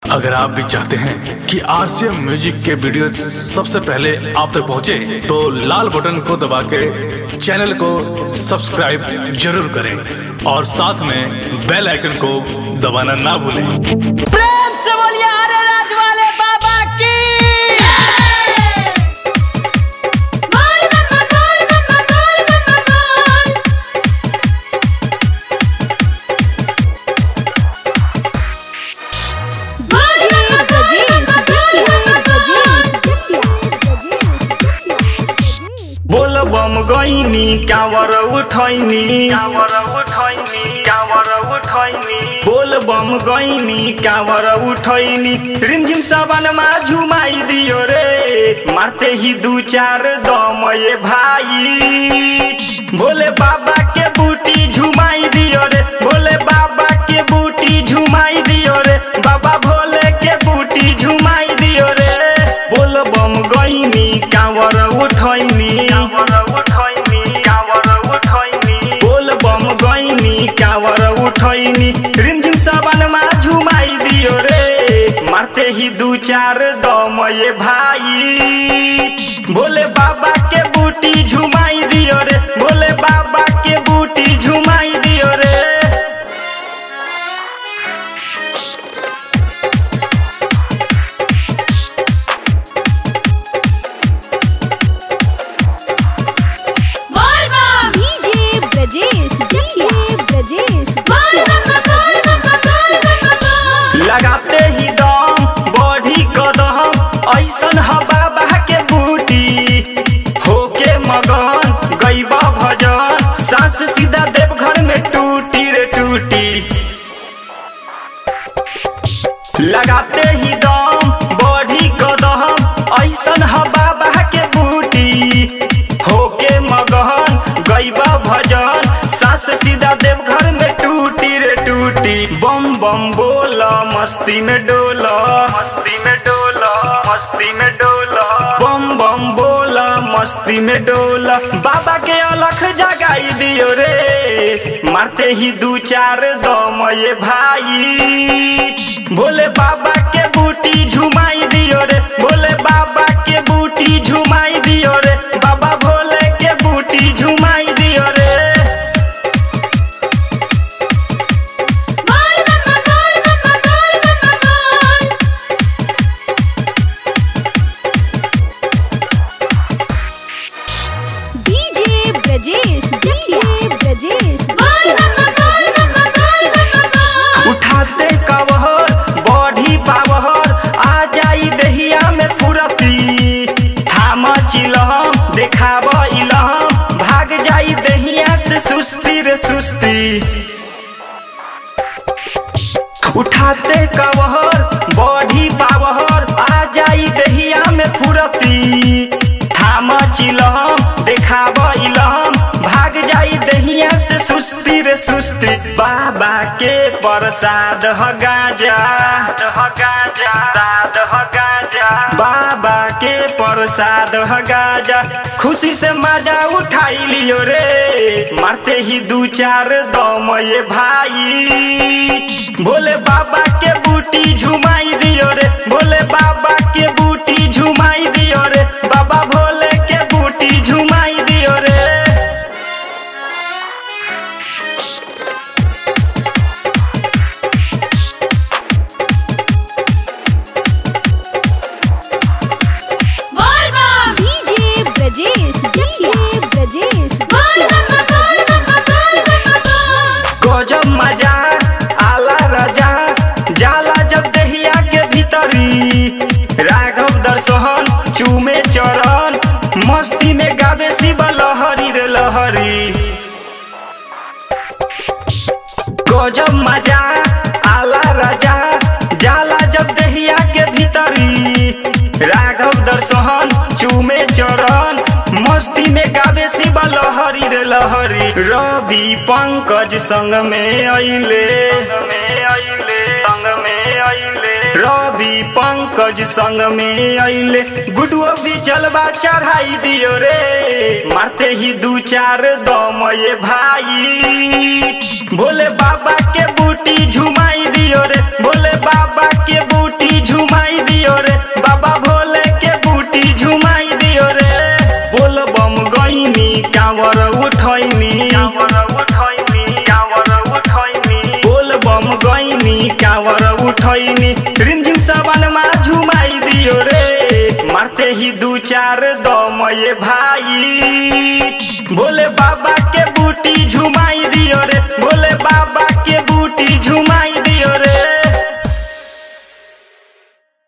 अगर आप भी चाहते हैं कि आरसीएम म्यूजिक के वीडियो सबसे पहले आप तक पहुंचे, तो लाल बटन को दबा के चैनल को सब्सक्राइब जरूर करें और साथ में बेल आइकन को दबाना ना भूलें प्रेम से बोलिए अरे राज वाले बाबा की बोल मम्मा बोल मम्मा बोल मम्मा बोल बोल मम्मा गजेश बोल बम गईनी कावर उठैनी कावर उठैनी कावर उठैनी बोल बम गईनी कावर उठैनी रिमझिम सावनमा झुमाई दियो रे मारते ही दू चार दम ये भाई बोले बाबा के बूटी झुमाई दियो रे बोले बाबा के बूटी झुमाई दियो रे बाबा भोले के बूटी झुमाई दियो रे बोल बम गईनी कावर उठैनी कावर उठैनी कावर उठैनी बोल बम गईनी कावर उठैनी रिमझिम सावनमा झुमाई दियो रे मारते ही दू चार दम ये भाई बोले बाबा के बूटी झुमाई दियो रे बोले बाबा के बूटी झुमाई दियो रे बोल मम्मा डीजे ब्रजेश डीजे ब्रजेश बोल मम्मा बोल मम्मा बोल मम्मा बोल लगाते ही दम बढ़ी कदम ऐसन ह बाबा के बूटी होके मगन गईबा भजन सांस सीधा देवघर में टूटी रे टूटी लगाते ही दम बढ़ी कदम ऐसन ह बाबा के बूटी होके मगन गईबा भजन सांस सीधा देवघर में टूटी रे टूटी बम बम बोला मस्ती में डोला मस्ती में डोला मस्ती में डोला बम बम बोला मस्ती में डोला बाबा के अलख जगाई दियो रे मारते ही दू चार दम ये भाई बोले बाबा के बूटी झुमाई दियो रे बोले बाबा के बूटी झुमाई दियो रे बाबा भोले के बूटी झुमाई दियो रे बोल मम्मा बोल मम्मा बोल मम्मा बोल डीजे ब्रजेश डीजे ब्रजेश बोल मम्मा बोल मम्मा बोल मम्मा बोल उठाते कवहर बढ़ी पावहर आ जाई दहिया में फुरती थाम चिलहम देखाब इलहम भाग जाई दहिया से सुस्ती रे सुस्ती उठाते कवहर बढ़ी पावहर आ जाई दहिया में फुरती थाम चिलहम देखाब इलहम भाग जाई दहिया से सुस्ती रे सुस्ती बाबा के प्रसाद ह गाजा ह गाजा साद ह गाजा बाबा के प्रसाद ह गाजा खुशी से मजा उठाई लियो रे मारते ही दू चार दम ये भाई बोले बाबा के बूटी झुमाई दियो रे बोले बाबा के बूटी झुमाई दियो रे बाबा भोले के बूटी झुमाई दियो रे बोल मम्मा डीजे ब्रजेश डीजे ब्रजेश बोल मम्मा बोल मम्मा बोल मम्मा बोल गजब मजा आला राजा जाला जब दहिया के भीतरी राघव दर्शन चूमे चरण मस्ती में गावे शिव लहरी रे लहरी गजब मजा आला राजा जाला जब दहिया के भीतरी राघव दर्शन चूमे चरण मस्ती में गावे शिव लहरी रे लहरी रवि पंकज संग में अइले संग में अइले संग में अइले रवि पंकज संग में अइले गुडुओ भी जलवा चढ़ाई दियो रे मारते ही दू चार दम ये भाई भोले बाबा के बूटी झुमाई दियो रे भोले बाबा के बूटी झुमाई दियो रे बाबा भोले के बूटी झुमाई दियो रे बोल बम गईनी कांवर उठैनी कांवर उठैनी कांवर उठैनी बोल बम गईनी कांवर उठैनी रिमझिम सावन मा झुमाई दियो रे मारते ही दू चार दम ये भाई भोले बाबा के बूटी झुमाई दियो रे भोले बाबा